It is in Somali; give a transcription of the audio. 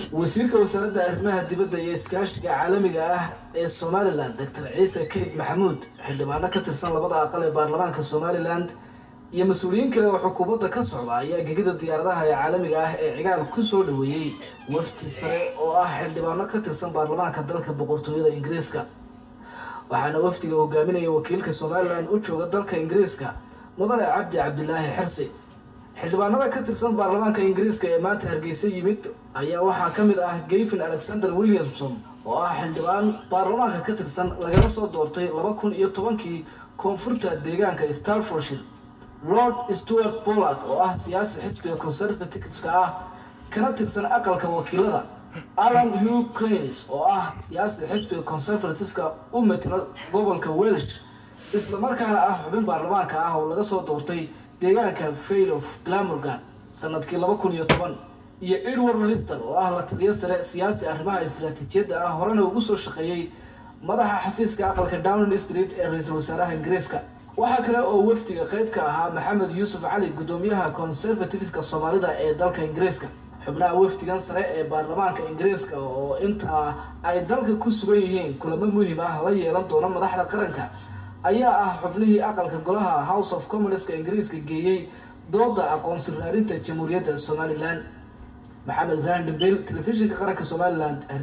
wasiirka wasaaradda arrimaha dibadda iyo iskaashiga caalamiga ah ee somalilan doctor ciise kayd maxamuud xildhibaano ka tirsan labada aqal ee baarlamaanka somalilan iyo mas-uuliyiin kale oo xukuumadda ka socda ayaa gegida diyaaradaha ee caalamiga ah ee cigaal ku soo dhoweeyey wafdi sare oo ah xildhibaano ka tirsan baarlamaanka dalka boqortooyada ingiriiska waxaana wafdiga hogaaminaya wakiilka somalilan u jooga dalka ingiriiska mudane cabdi cabdilaahi xirsi xildhibaanada ka tirsan baarlamaanka ingiriiska ee maanta hargeysa yimid ayaa waxaa ka mid ah gayfin alexander williamson oo ah xildhibaan baarlamaanka ka tirsan lagala soo doortay laba kun iyo tobankii koonfurta deegaanka starforshire lord stewart pollack oo ah siyaasi xisbiga conservativeka ah kana tirsan aqalka wakiilada alan hugh cranes oo ah siyaasi xisbiga conservativeka u matela gobolka welsh islamarkaana ah xubin baarlamaanka ah oo laga soo doortay deegaanka fail of glamorgan sanadkii laba kun iyo toban iyo edward lister oo ah la taliyo sare siyaasi arrimaha istaraatiijiyadda ah horena ugu soo shaqeeyey madaxa xafiiska aqalka downing street ee ra-iisul wasaaraha ingiriiska waxaa kale oo wafdiga qayb ka ahaa maxamed yuusuf cali guddoomiyaha conservativeka soomaalida ee dalka ingiriiska xubnaha wafdigan sare ee baarlamaanka ingiriiska oo intaa ay dalka ku sugan yihiin kulamo muhiim ah la yeelan doono madaxda qaranka ayaa ah xubnihii aqalka golaha house of commonska ingiriiska geeyey dooda aqoonsi raarinta jamhuuriyadda somalilan maxamed ibrahim dhambeel telefishinka qaranka somalilan